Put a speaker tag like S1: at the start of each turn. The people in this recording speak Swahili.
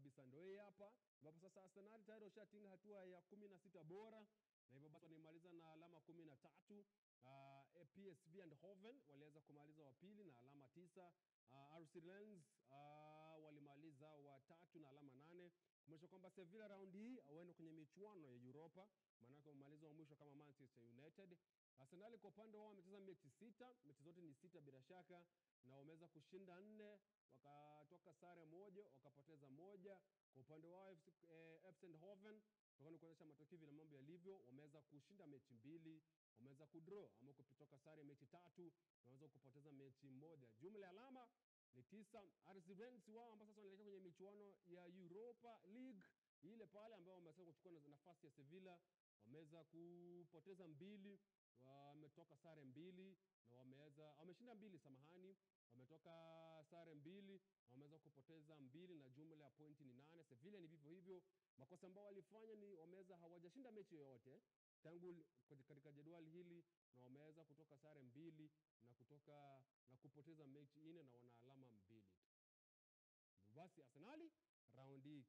S1: kabisa ndio hii hapa, ambapo sasa Arsenal tayari washatinga hatua ya kumi na sita bora na hivyo basi wanaimaliza na alama kumi na tatu. Uh, PSV Eindhoven waliweza kumaliza wa pili na alama tisa. Uh, RC Lens uh, walimaliza wa tatu na alama nane kumaanisha kwamba Sevilla round hii waende kwenye michuano ya Europa, maanake wamemaliza wa mwisho kama Manchester United. Arsenal kwa upande wao wamecheza mechi sita, mechi zote ni sita bila shaka, na wameweza kushinda nne, wakatoka sare moja, wakapoteza moja. Kwa upande wao FC, eh, FC Eindhoven kutokana na kuonyesha matokeo vile mambo yalivyo, wameweza kushinda mechi mbili, wameweza kudraw ama kutoka sare mechi tatu, na wameweza kupoteza mechi moja. Jumla ya alama ni tisa. RC Lens wao ambao sasa wanaelekea kwenye michuano ya Europa League ile pale ambao wameweza kuchukua na- nafasi ya Sevilla, wameweza kupoteza mbili, wametoka sare mbili na wameweza wameshinda mbili, samahani, wametoka sare mbili, wameweza kupoteza mbili na jumla ya pointi ni nane. Sevilla ni vivyo hivyo. Makosa ambao walifanya ni wameweza hawajashinda mechi yoyote tangu li- kwenye- katika jedwali hili na wameweza kutoka sare mbili na kutoka na kupoteza mechi nne na wana alama mbili tu. Basi Arsenali raundi hii